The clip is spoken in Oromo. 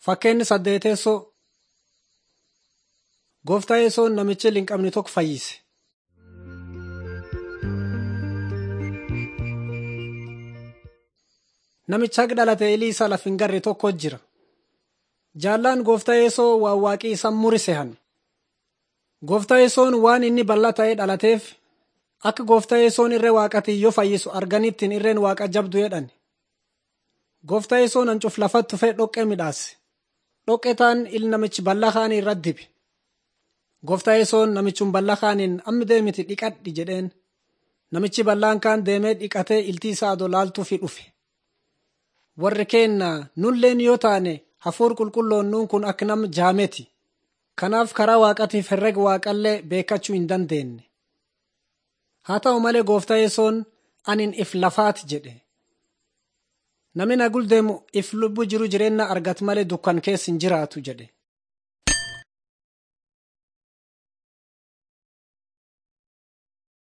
Fakkeenyi saddeeteessoo Gooftaa Yesoon namicha linqabni tokko fayyise. Namicha haqa dhalate ilii isa laf hin garre tokko jira. Jaallaan gooftaa Yesoo waan waaqii isa murise hanne. Gooftaa Yesoon waan inni bal'aa ta'ee dhalateef akka gooftaa Yesoon irree waaqatii yoo fayyisu arganittiin irreen waaqa jabdu jedhan. Gooftaa Yesoon hancuuf lafatti tufee dhoqqee midhaase. Dhoqqee taan il namichi bal'aa kaanii irratti dibe. Gooftaa Yesoon namichun bal'aa kaaniin ammi deemiti dhiqadhi jedheen. Namichi bal'aan kaan deemee dhiqatee iltii isaa adoo laaltuufi dhufe. Warri keenna nulleen yoo taane hafuur qulqulloon nuun kun akka nama jaameti. Kanaaf karaa waaqatiif herrega waaqallee beekachuu hin dandeenye. Haa ta'u malee gooftaa Yesoon anin if lafaati jedhe. Namni na guldeemu if lubbu jiru jireenya argatu malee dukkan keessa hin jiraatu jedhe.